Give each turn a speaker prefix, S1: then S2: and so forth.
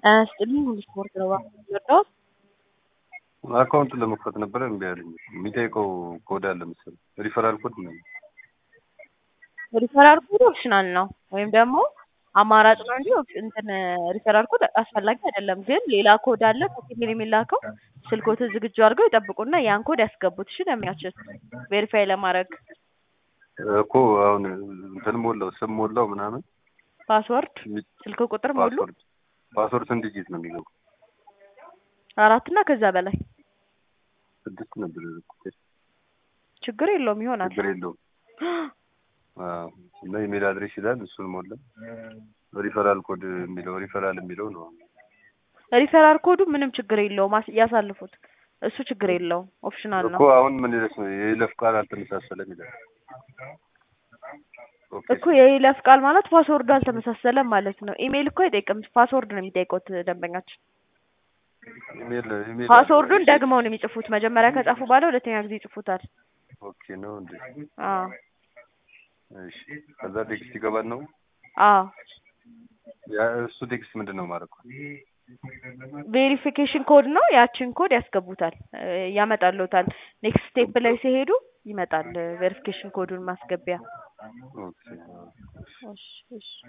S1: አያስጥልኝ ሁሉ ስፖርት ነው የምወደው።
S2: አካውንት ለመክፈት ነበረ እምቢ አለኝ። የሚጠይቀው ኮድ አለ መሰለኝ ሪፈራል ኮድ ነው።
S1: ሪፈራል ኮድ ኦፕሽናል ነው ወይም ደግሞ አማራጭ ነው እንጂ ኦፕ- እንትን ሪፈራል ኮድ አስፈላጊ አይደለም። ግን ሌላ ኮድ አለ ከኢሜል የሚላከው ስልኮትን ዝግጁ አድርገው ይጠብቁና ያን ኮድ ያስገቡት። እሺ ለሚያችል ቬሪፋይ ለማድረግ
S2: እኮ አሁን እንትን ሞላው ስም ሞላው ምናምን
S1: ፓስወርድ፣ ስልክ ቁጥር ሞሉ
S2: ፓስወርድ ፓስወርድ ስንት ዲጂት ነው የሚገባው?
S1: አራት እና ከዛ በላይ
S2: ስድስት ነበር ያደረኩት።
S1: ችግር የለውም ይሆናል።
S2: ችግር የለውም። አዎ እና ኢሜል አድሬስ ይላል እሱን ሞላ። ሪፈራል ኮድ የሚለው ሪፈራል የሚለው ነው።
S1: ሪፈራል ኮዱ ምንም ችግር የለውም አስ- ያሳልፉት። እሱ ችግር የለውም ኦፕሽናል ነው
S2: እኮ አሁን ምን ይለስ ነው የይለፍ ቃል አልተመሳሰለም ይላል። ኦኬ
S1: እኮ የይለፍ ቃል ማለት ፓስወርዱ አልተመሳሰለም ማለት ነው። ኢሜይል እኮ አይጠይቅም፣ ፓስወርድ ነው የሚጠይቁት ደንበኛችን።
S2: ኢሜል ኢሜል
S1: ፓስወርዱን ደግመው ነው የሚጽፉት። መጀመሪያ ከጻፉ በኋላ ሁለተኛ ጊዜ ይጽፉታል።
S2: ኦኬ ነው እንዴ?
S1: አዎ
S2: እሺ ከዛ ቴክስት ይገባል ነው
S1: አዎ
S2: ያ እሱ ቴክስት ምንድን ነው ማለት ነው?
S1: ቬሪፊኬሽን ኮድ ነው። ያችን ኮድ ያስገቡታል፣ እ፣ ያመጣልዎታል። ኔክስት ስቴፕ ላይ ሲሄዱ ይመጣል ቬሪፊኬሽን ኮዱን ማስገቢያ።
S2: ኦኬ
S1: እሺ እሺ